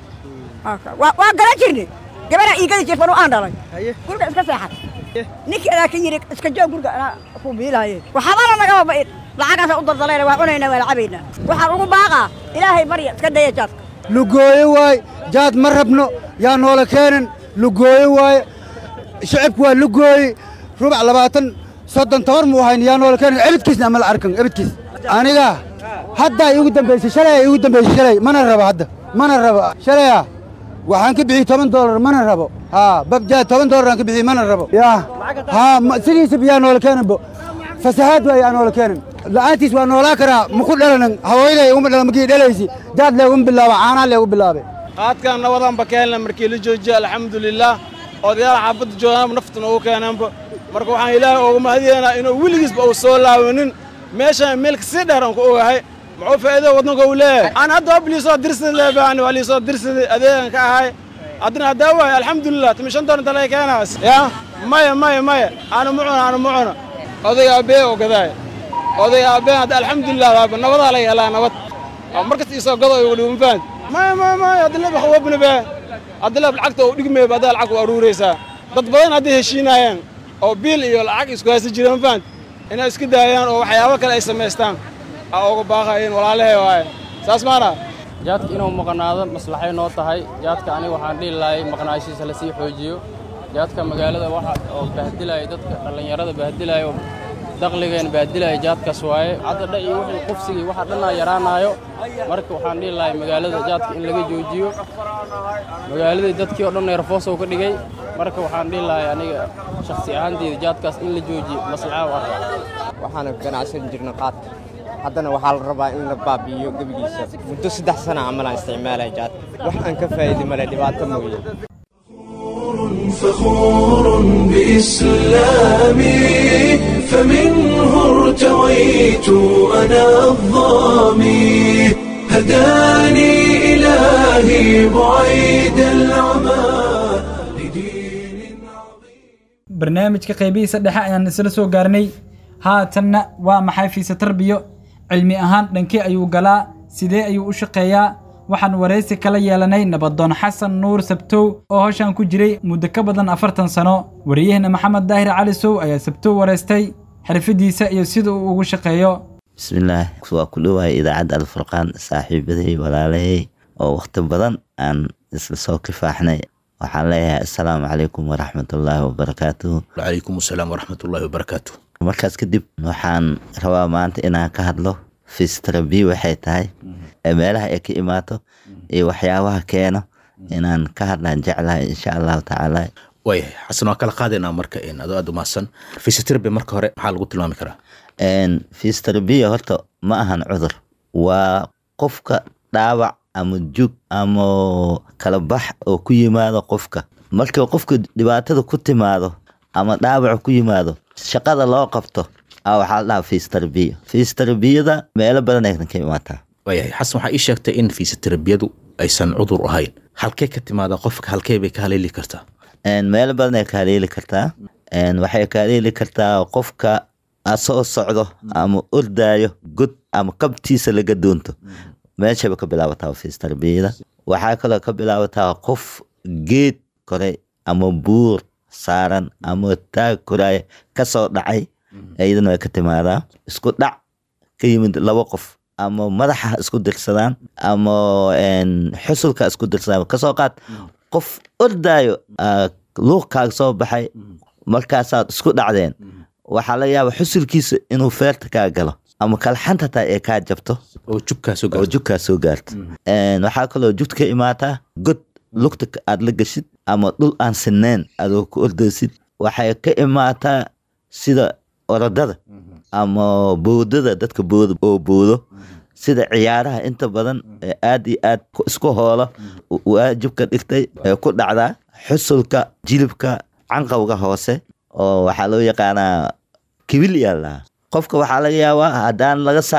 waa garan jirnay gabaraa iigadi jirtan oo aan dhalay guriga iska seexan ninkeedaa ka yidhi iska joog guriga anaa ku biilaaye waxbana nagama ba'in lacagaasa u daldalayna waa cunaynaa waa lacabaynaa waxaan ugu baaqaa ilaahay barya iska daya jaadka lugooye waaye jaad ma rabno yaa noola keenan lugooye waaye shicibku waa lugooye rubac labaatan soddon toban muu hayn yaa noola keenan ebidkiisna ama la arkan ebidkiis aniga haddaa iigu dambaysay shalay iigu dambaysay shalay mana rabo hadda mana rabo shalaya waxaan ka bixiyey toban doolar mana rabo haa babjaad toban doolar aan ka bixiyey mana rabo yaa haa sidiisaba yaa noola keenanbo fasahaad waa yaa noola keenan la'aantiis waa noolaa karaa maku dhalanan haweenay uma dhalan markii dhalaysi jaad leegu bilaaba caanaa leegu bilaabay qaadkan nabadanba ka helna markii la joojiya alxamdulilaah odayaal xaafadda joogaanba naftuna ugu keenaanba marka waxaan ilaahay ooga mahadiyeynaa inuu weligiisba uu soo laabanin meeshaan meelka sii dheer aan ku ogahay muxuu faa'iido waddanka uu leeyahay aan hadda ob liisoo dirsaday leebaan waa liisoo dirsaday adeegan ka ahay haddana haddaa waay alxamdulilah timi shan doon inta laga keenaas yaa maya maya maya aanu ma cuna aanu ma cuna odayga abbee oo gadaay odayga abbee hadda alxamdulilah waaba nabadaa laga helaa nabad markasta isoo gado igu dhigo mafahant maya maya maya hadda leeb khawabna bee hadda leeb lacagta uu dhigmeeba haddaa lacag u aruuraysaa dad badan hadday heshiinaayeen oo biil iyo lacag isku haysta jireen mafahant inay iska daayaan oo waxyaabo kale ay samaystaan aa uga baaqayeen walaalahee waaye saas maana jaadka inuu maqnaado maslaxay noo tahay jaadka aniga waxaan dhihi lahay maqnaashiisa lasii xoojiyo jaadka magaalada waxa oo bahdilaya dadka dhallinyarada bahdilaya oo daqligeen bahdilaya jaadkaas waaye hadda dha iyo wixii qufsigii waxa dhannaa yaraanaayo marka waxaan dhihi lahay magaalada jaadka in laga joojiyo magaaladii dadkii oo dhan neerfoosow ka dhigay marka waxaan dhihi lahay aniga shakhsi ahaanteyda jaadkaas in la joojiyo maslaxa u arka waxaana ganacsan jirna qaadka haddana waxaa la rabaa in la baabi'iyo gebigiisa muddo saddex sana camalaan isticmaalaya jaadka wax aan ka faa'iidi male dhibaato mooye فخور بإسلامي فمنه ارتويت أنا الظامي هداني إلهي بعيد العمى barnaamijka qaybihiisa dhexe ayaan isla soo gaarnay haatanna waa maxay fiise tarbiyo cilmi ahaan dhankee ayuu galaa sidee ayuu u shaqeeyaa waxaan waraysi kala yeelanay nabadoon xasan nuur sabtow oo hoshan ku jiray muddo ka badan afartan sano wariyaheenna maxamed daahir cali sow ayaa sabtow waraystay xirfadiisa iyo sida uu ugu shaqeeyo bismillaah waa ku dhowahay idaacadda alfurqaan saaxiibaday walaalahey oo wakhti badan aan isla soo kifaaxnay waxaan leeyahay assalaamu calaykum waraxmatullaahi wabarakaatuhu wacalaykum asalaam waraxmatullaahi wabarakaatu markaas kadib waxaan rabaa maanta inaan ka hadlo fistarabi waxay tahay ee meelaha ay ka imaato iyo waxyaabaha keeno inaan ka hadlaan jeclahay insha allahu tacaala waayahay xasan waan kala qaadaynaa marka adoo aad umahadsan fisioterapy marka hore maxaa lagu tilmaami karaa fistarabiya horta ma ahan cudur waa qofka dhaawac ama jug ama kala bax oo ku yimaado qofka marka qofka dhibaatada ku timaado ama dhaawac ku yimaado shaqada loo qabto a waxaa la dhahaa fisioterapia fisioterabiada meelo badan ay ka imaataa waayahay xasan waxaa ii sheegtay in fisioterabiyadu aysan cudur ahayn halkee ka timaada qofka halkee bay ka haleeli kartaa meelo badan ay ka haleeli kartaa waxay ka haleeli kartaa qofka asoo socdo ama ordaayo god ama kabtiisa laga doonto meeshaba ka bilaabataa fisioterabiyada waxaa kaloo ka bilaabataa qof geed koray ama buur saaran ama taag koraaya kasoo dhacay iyadana way ka timaadaa isku dhac ka yimid laba qof ama madaxa isku dirsadaan ama xusulka isku dirsadaan kasoo qaad qof ordaayo luuqkaaga soo baxay markaasaad isku dhacdeen waxaa laga yaaba xusulkiisa inuu feerta kaa galo ama kalxanta taa ee kaa jabto oo jugkaa soo gaarto waxaa kaloo jugta ka imaataa god lugta aad la gashid ama dhul aan sineen adoo ku ordaysid waxay ka imaataa sida orodada ama boodada dadka booda oo boodo sida ciyaaraha inta badan ee aad iyo aad isku hoola waajibka dhigtay ee ku dhacdaa xusulka jilibka canqawga hoose oo waxaa loo yaqaanaa kibil yaa lahaa qofka waxaa laga yaabaa haddaan laga saarin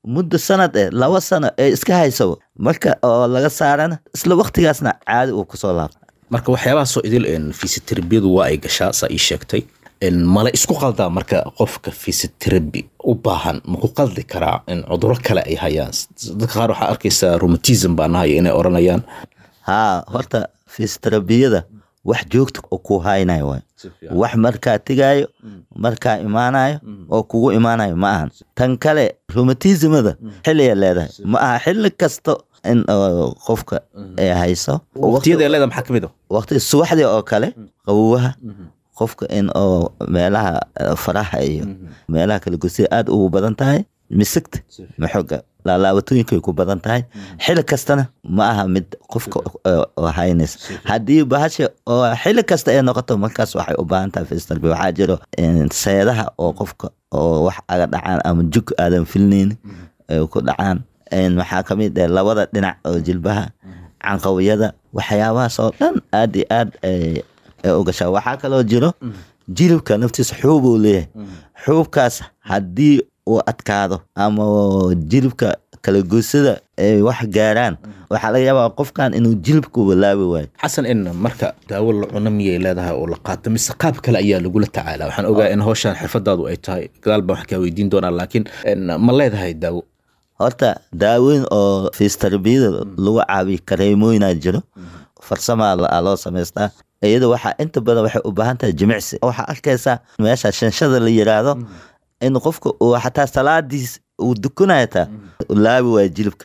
muddo sanad eh laba sano ee iska hayso marka oo laga saarana isla waqtigaasna caadi uu kusoo laabto marka waxyaabahaasoo idil fisioterabiyadu waa ay gashaa saa ii sheegtay mala isku qaldaa marka qofka fisiotherabi u baahan maku qaldi karaa in cuduro kale ay hayaan dadka qaar waxaa arkaysaa rheumatism baa nahaya inay oranayaan haa horta fisioterabiyada wax joogta oo ku haynayo waay wax markaa tegaayo markaa imaanayo oo kugu imaanayo ma ahan tan kale rheumatismada xilliya leedahay ma aha xilli kasta in oo qofka ay hayso waqtiyada leeda maxaa kamid ah waqti subaxdii oo kale qawowaha qofka in oo meelaha eh, faraha iyo meelaha kala gosida aad ugu badan tahay misigta maxoga laalaabatooyinka ay ku badan tahay xili kastana ma aha mid qofka eh, oo haynaysa haddii bahasha oo xili kasta ay noqoto markaas waxay u baahan tahay fistalbi waxaa jiro eh, seedaha oo qofka oo wax aga dhacaan ama jug aadan filnaynin ay ku dhacaan En waxaa ka mid ah labada dhinac oo jilbaha canqawiyada waxyaabahaas oo dhan aad iyo aad ay ay u gashaa waxaa kaloo jiro jilibka naftiisa xuub uu leeyahay xuubkaas haddii uu adkaado ama jilibka kala goysada ay wax gaaraan waxaa laga yaabaa qofkan inuu jilibka walaabi waayo xasan in marka daawo la cuno miyay leedahay oo la qaato mise qaab kale ayaa lagula tacaala waxaan ogaa in hawshan xirfadaadu ay tahay gadaal baan wax kaa weydiin doonaa laakiin en, ma leedahay daawo horta daawooyin oo fiistarbiyada lagu caabiyo kareemooyinaa jiro farsamaa la- loo samaystaa iyada waxaa inta badan waxay u baahan tahay jimicsi waxaa arkaysaa meesha shanshada la yiraahdo in qofka uu xataa salaadiis uu dukanaya taa laabi waayo jilibka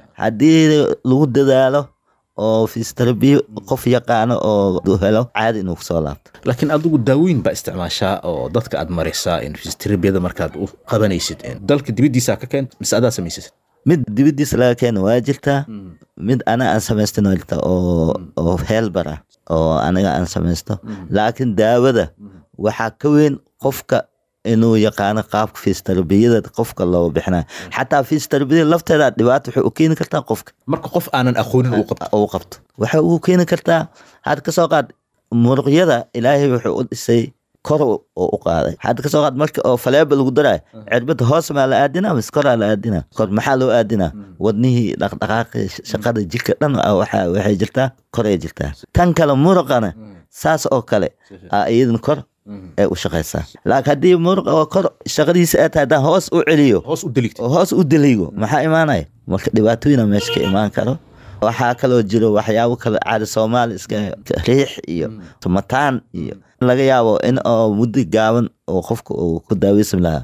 haddii lagu dadaalo oo fiistarabiyo qof yaqaano oo helo caadi inuu kusoo laabto laakiin adigu daawooyin baa isticmaashaa oo dadka aad maraysaa in fisioterabiyada markaad u qabanaysid en, dalka dibaddiisa ka keent mise adaa samaysasid mid dibadiisa laga keeno waa jirtaa mid ana aan samaystin waa jirtaa oo oo heelbar ah oo aniga aan samaysto laakiin daawada waxaa ka weyn qofka inuu yaqaano qaabka fisioterabiyada qofka loo bixinayo xataa fisioterabiyada lafteeda dhibaato waxay u keeni kartaa qofka marka qof aanan aqoonin uu qabto uu qabto waxay ugu keeni kartaa had kasoo qaad muruqyada ilaahay wuxuu u dhisay kor oo u qaaday had kasoo qaad marka oo faleeba lagu darayo cirbada hoos maa la aadinaa mise koraa la aadinaa kor maxaa loo aadinaa wadnihii dhaqdhaqaaqi shaqada jirka dhan ah waxa- waxay jirtaa koray jirtaa tan kale muruqana saas oo kale aa iyadan kor ay u shaqaysaa laakiin haddii muruq oo kor shaqadiisa ay tahay haddaan hoos u celiyo hoos u deligto hoos u deligo maxaa imaanaya marka dhibaatooyina meesha ka imaan karo waxaa kaloo jiro waxyaabo kale caadi soomaali iska riix iyo mataan iyo laga yaabo in oo muddo gaaban oo qofka uu ku daaweysan lahaa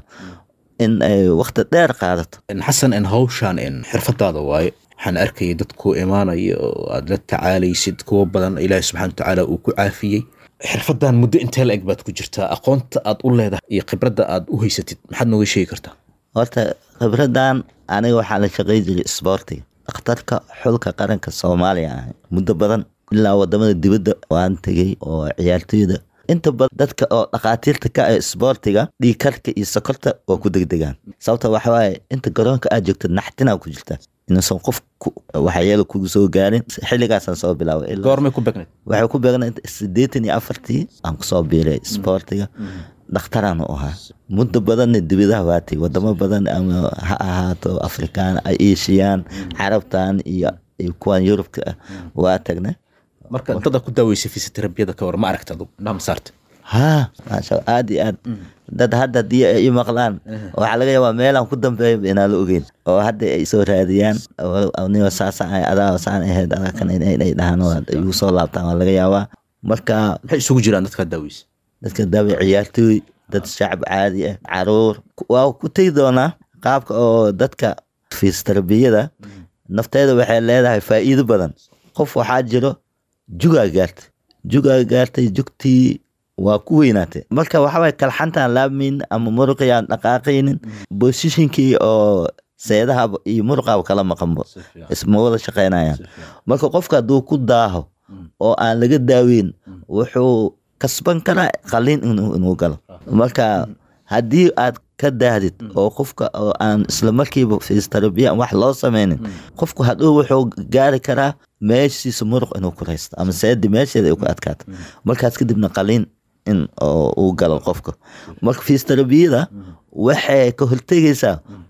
in ay waqti dheer qaadato En, xasan en hawshan en xirfadaada waaye waxaan arkayay dad ku imaanaya oo aad la tacaalaysid kuwo badan ilaahi subxana watacaala uu ku caafiyey xirfadan muddo intee la eg baad ku jirtaa aqoonta aad u leedahay iyo khibradda aad u haysatid maxaad nooga sheegi kartaa horta khibradan aniga waxaa la shaqey jiray isboortiga dhakhtarka xulka qaranka soomaaliya ahay muddo badan ilaa wadamada dibadda waan tegey oo ciyaartooyda inta badan dadka oo dhakhaatiirta ka ah isboortiga dhiigkarka iyo sokorta waa ku degdegaan sababta waxa waaye inta garoonka aad joogto naxtinaa ku jirta inuusan qof ku- waxyeelo kugu soo gaarin xilligaasaan soo bilaabay ilaa- goormay ku begnayd waxay ku beegnayd sideetan iyo afartii aan kusoo biiray isboortiga dhakhtaraan u ahaa muddo badanna dibadaha waatay wadamo badan ama ha ahaato afrikaan asian carabtan iyo iyo kuwan yurubka ah waa tagnay marka dada ku daaweysay fisioterabiyada ka war ma aragta adigu indhaha ma saarta ha maasha aad iyo aad dad hadda haddii ay i maqlaan waxaa laga yaabaa meelaan ku dambeeya inaan la ogeyn oo hadda ay soo raadiyaan nigo saasaan ahay adaa saan ahayd adaa kan inay dhahaan oo igu soo laabtaan waa laga yaabaa marka maxay isugu jiraan dadka daaweysa dadka daawe ciyaartooy dad shacab caadi ah caruur waa ku tegi doonaa qaabka oo dadka fisioterabiyada nafteeda waxay leedahay faa'iido badan qof waxaa jiro jugaa gaartay jugaa gaartay jugtii waa ku weynaatay marka waxaway kalxantaan laabmin ama muruqii aan dhaqaaqaynin bosishinkii oo seedaha iyo muruqaaba kala maqanbo isma wada shaqaynayaan marka qofka hadduu ku daaho oo aan laga daaweyn wuxuu kasban karaa qaliin inuu inuu galo marka haddii aad ka daahdid oo qofka oo aan isla markiiba fiistarabiya wax loo sameynin qofku hadhow wuxuu gaari karaa meeshiisa muruq inuu ku raysto ama seedi meesheeda ay ku adkaato markaas kadibna qaliin in oo uu galo qofka marka fisioterabiyada waxay ka hortegaysaa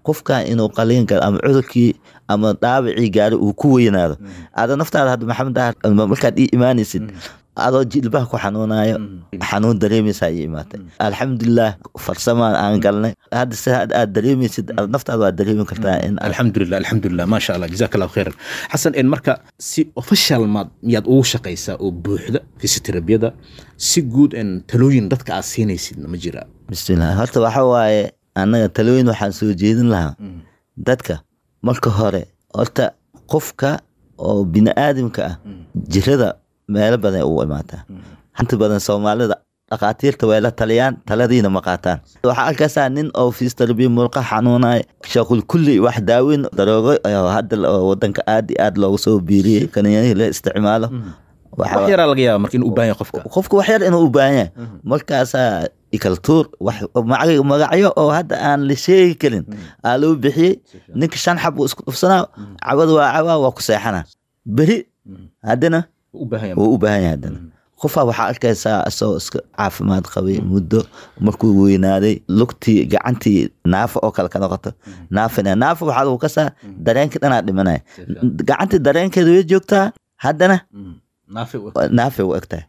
qofkan inuu qaliin galo ama cudurkii ama dhaawacii gaari uu ku weynaado ada naftaada hadda maxamed dahar markaad ii imaanaysid adoo jilbaha ku xanuunayo xanuun dareemaysaa ii imaatay alxamdulilah farsamaan aan galnay hadda si aad dareemaysid naftaada waad dareemi kartaa in alxamdulilah alxamdulilah maasha allah jazaak allahu khayran xasan en marka si official maad miyaad ugu shaqaysaa oo buuxda fisioterabiyada si guud en talooyin dadka aad siinaysid ma jira bismillah horta waxa waaye annaga talooyin waxaan soo jeedin lahaa dadka marka hore horta qofka oo bini aadamka ah jirada meelo badan ugu imaataa inta badan soomaalida dhakhaatiirta way la taliyaan taladiina ma qaataan waxaa arkaysaa nin oo fiistarabiya murqa xanuunaya shaqul kulli wax daaweyn daroogo hadda wadanka aad iyo aad loogu soo biiriyey kaniyanihii la isticmaalo wax yaraa laga yaaba marka inuu u baahan yahay qofka qofka wax yar inuu u baahan yahay markaasaa ikaltuur wax magacyo oo hadda aan la sheegi karin aa loo bixiyey ninka shan xab uu isku dhufsanaa cabad waa cabaa waa ku seexanaa beri haddana wuu u baahan yahay haddana qofaa waxaa arkaysaa isagoo iska caafimaad qabay muddo markuu weynaaday lugtii gacantii naafa oo kale ka noqoto naafina naafa waxaa lagu kasaa dareenka dhanaa dhimanaya gacantii dareenkeeda way joogtaa haddana naafay u egtahay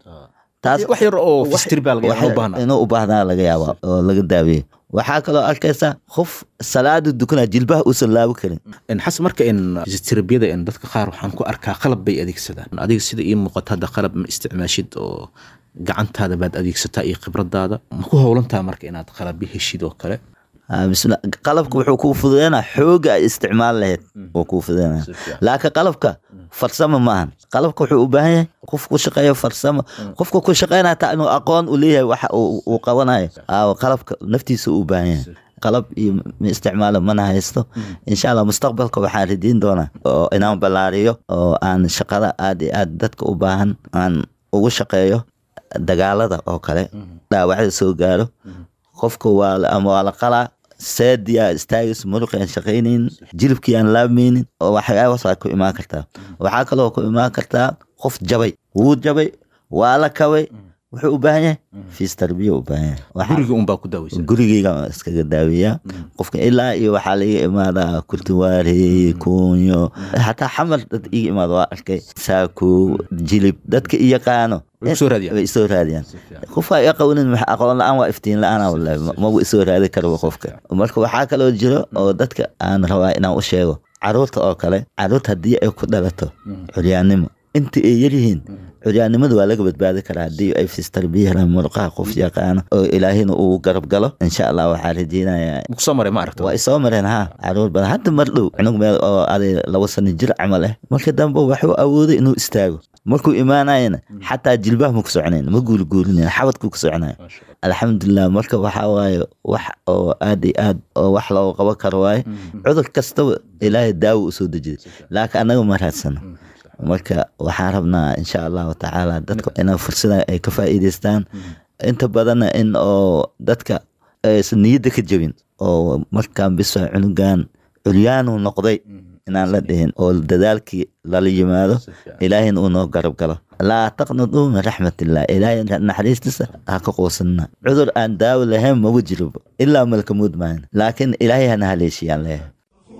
wax yar oo fistir baa laga yaaba u baahna inuu u baahnaa laga yaaba oo laga daaweeyo waxaa kaloo arkaysa qof salaada dukana jilbaha uusan laabi karin xasan marka in fisioterabiyada in dadka qaar waxaan ku arkaa qalab bay adeegsadaan adiga sida ii muuqata hadda qalab ma isticmaashid oo gacantaada baad adeegsataa iyo khibradaada ma ku howlantaa marka inaad qalabyo heshid oo kale bismillah qalabka wuxuu kuu fududeynaa xooga ay isticmaal lahayd wuu kuu fududeynaa laakiin qalabka farsamo maahan qalabka wuxuu u baahan yahay qof ku shaqeeyo farsamo qofka ku shaqeynaya taa inuu aqoon u leeyahay waxa uu qabanayo qalabka naftiisa u baahan yahay qalab iyo ma isticmaalo mana haysto insha allah mustaqbalka waxaan ridiin doonaa oo inaan ballaariyo oo aan shaqada aad iyo aad dadka u baahan aan ugu shaqeeyo dagaalada oo kale dhaawacda soo gaaro qofka waa ama waa la qalaa saadiya istaagis muruq aan shaqaynayn jilibkii aan laabmaynin oo waxyaabaas waa ku imaan kartaa waxaa kaloo ku imaan kartaa qof jabay wuu jabay waa la kabay wuxuu u baahan yahay fiis tarbiya u baahan yahay guriga unbaa ku daaweysa gurigeyga iskaga daaweeyaa qofka ilaa iyo waxaa laga imaadaa kurtiwaare kuunyo xataa xamar dad iga imaada waa arkay saako jilib dadka i yaqaano way isoo raadiyaan qofka i aqoonin aqoon la-aan waa iftiin la-aan wallahi magu isoo raadi karba qofka marka waxaa kaloo jiro oo dadka aan rabaa inaan u sheego caruurta oo kale caruurta haddii ay ku dhalato curyaannimo inta ay yaryihiin curyaannimada waa laga badbaadi karaa haddii ay fistarbiya helaan muruqaha qof yaqaano oo ilaahina uu garab galo insha allah waxaa rajeynayaa kusoo maray ma aragta waa isoo mareen ha caruur badan hadda mar dhow cunug meel oo aday laba sano jir camal ah marka dambe waxuu awooday inuu istaago markuu imaanayana xataa jilbaha ma ku soconayn ma guuliguulinayn xabadkuu ku soconayo alxamdulilah marka waxaa waaye wax oo aad iyo aad oo wax looga qaban karo waaye cudur kastaba ilaahay daawo u soo dejiday laakiin annaga ma raadsano marka waxaan rabnaa insha allahu tacaala dadka ina fursada ay ka faa'iidaystaan inta badanna in oo dadka aysan niyadda ka jebin oo markaan bisa cunugan curyaanuu noqday inaan la dhihin oo dadaalkii lala yimaado ilaahayna uu noo garab galo laa taqnaduu min raxmatillah ilaahay naxariistiisa ha ka quusanna cudur aan daawo lahayn magu jiroba ilaa malkamuud maahan laakiin ilaahay hana haleeshiyaan leeyahay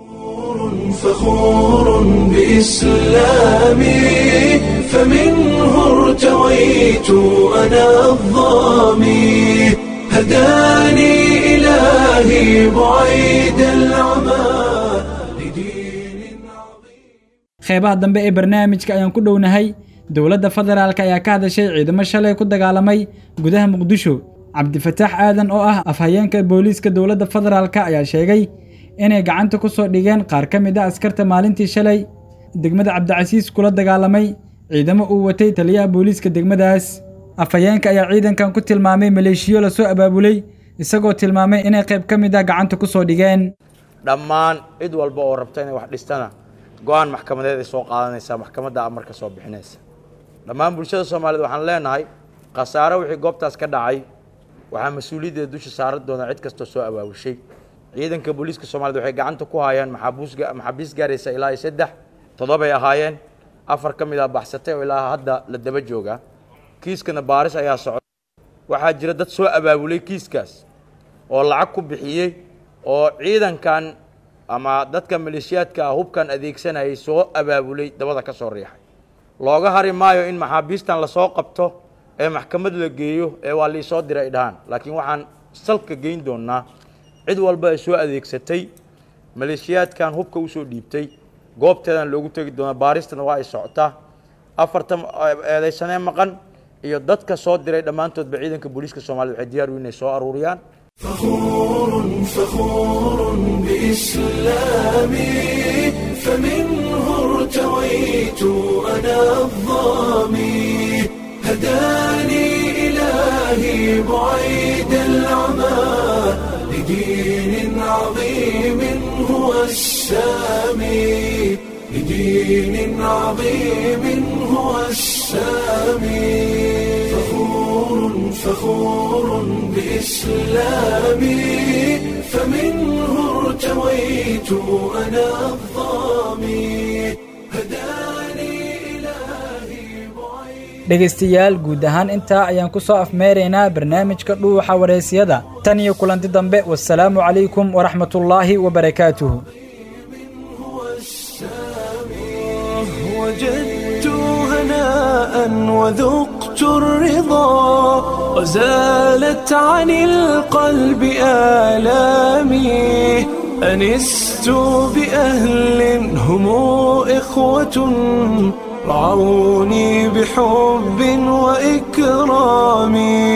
فخور بإسلامي فمنه ارتويت أنا الظامي هداني إلهي بعيد العمى qeybaha dambe ee barnaamijka ayaan ku dhownahay dowladda federaalk ayaa ka hadashay ciidamo shalay ku dagaalamay gudaha muqdisho cabdifataax aadan oo ah afhayeenka booliiska dowladda federaalk ayaa sheegay inay gacanta ku soo dhigeen qaar ka mid a askarta maalintii shalay degmada cabdicasiis kula dagaalamay ciidamo uu watay taliyaha booliiska degmadaas afhayeenka ayaa ciidankan ku tilmaamay maleeshiyo lasoo abaabulay isagoo tilmaamay inay qayb ka mid ah gacanta ku soo dhigeen dhammaan cid walba oo rabta inay wax dhistana go-aan maxkamadeed ay soo qaadanaysaa maxkamadda amarka soo bixinaysa dhammaan bulshada soomaaliyed waxaan leenahay khasaare wixii goobtaas ka dhacay waxaa mas-uuliyaddeeda dusha saaran doona cid kastoo soo abaabushay ciidanka booliiska soomaaliyed waxay gacanta ku hayaan maxaabiis gaaraysa ilaa iyo saddex toddobay ahaayeen afar ka mid a baxsatay oo ilaa hadda la daba jooga kiiskana baaris ayaa socda waxaa jira dad soo abaabulay kiiskaas oo lacag ku bixiyey oo ciidankan ama dadka maleeshiyaadka ah hubkan adeegsanayay soo abaabulay dabada ka soo riixay looga hari maayo in maxaabiistan lasoo qabto ee maxkamad la geeyo ee waa liisoo diray ay dhahaan laakiin waxaan salka geyn doonaa cid walba ay soo adeegsatay maleeshiyaadkan hubka usoo dhiibtay goobteedan loogu tegi doonaa baaristana waa ay socotaa afartan eedaysanee maqan iyo dadka soo diray dhammaantoodba ciidanka booliiska soomaaliyed waxay diyaar u inay soo aruuriyaan فخور فخور بإسلامي فمنه ارتويت أنا الظامي هداني إلهي بعيد العمى لدين عظيم هو السامي لدين عظيم هو السامي فخور فخور بإسلامي فمنه ارتويت أنا الظامي dhegaystayaal guud ahaan intaa ayaan ku soo afmeeraynaa barnaamijka dhuuxa wareysiyada tan iyo kulanti dambe wasalaamu calaykum waraxmatullaahi wabarakaatuhu وجدت هناء وذقت الرضا وزالت عن القلب آلامي أنست بأهل هم إخوة رعوني بحب وإكرام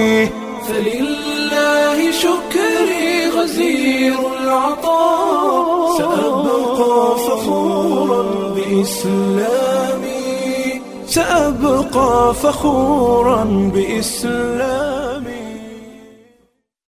فلله شكري غزير العطاء سأبقى فخورا بإسلامي سأبقى فخورا بإسلامي